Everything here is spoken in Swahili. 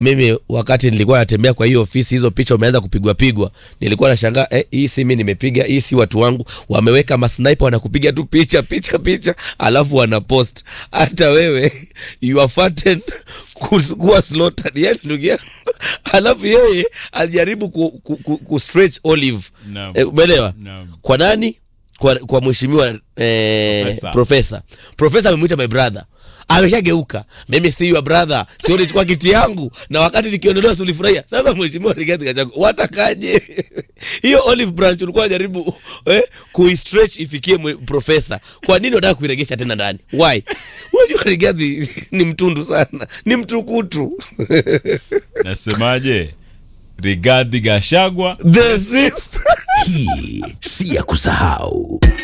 mimi wakati nilikuwa natembea kwa hiyo ofisi hizo picha umeanza kupigwa pigwa nilikuwa nashangaa eh, hii si mi nimepiga hii si watu wangu wameweka masniper wanakupiga tu picha picha picha alafu wanapost hata wewe you are fattened kus- kuwa slaughtered yani ndugu yangu alafu yeye alijaribu ku, ku, ku, ku stretch olive Naam. eh, umeelewa Naam. kwa nani kwa, kwa mheshimiwa eh, Profesa. profesa profesa amemwita my brother ameshageuka mimi si your brother sio ulichukua kiti yangu na wakati nikiondolewa si ulifurahia sasa mheshimiwa Rigathi Gachagua watakaje hiyo olive branch ulikuwa jaribu eh, kuistretch ifikie mwe- profesa kwa nini unataka kuiregesha tena ndani why unajua Rigathi ni mtundu sana ni mtukutu nasemaje rigadhi gashagwa the sixth Hii si ya kusahau.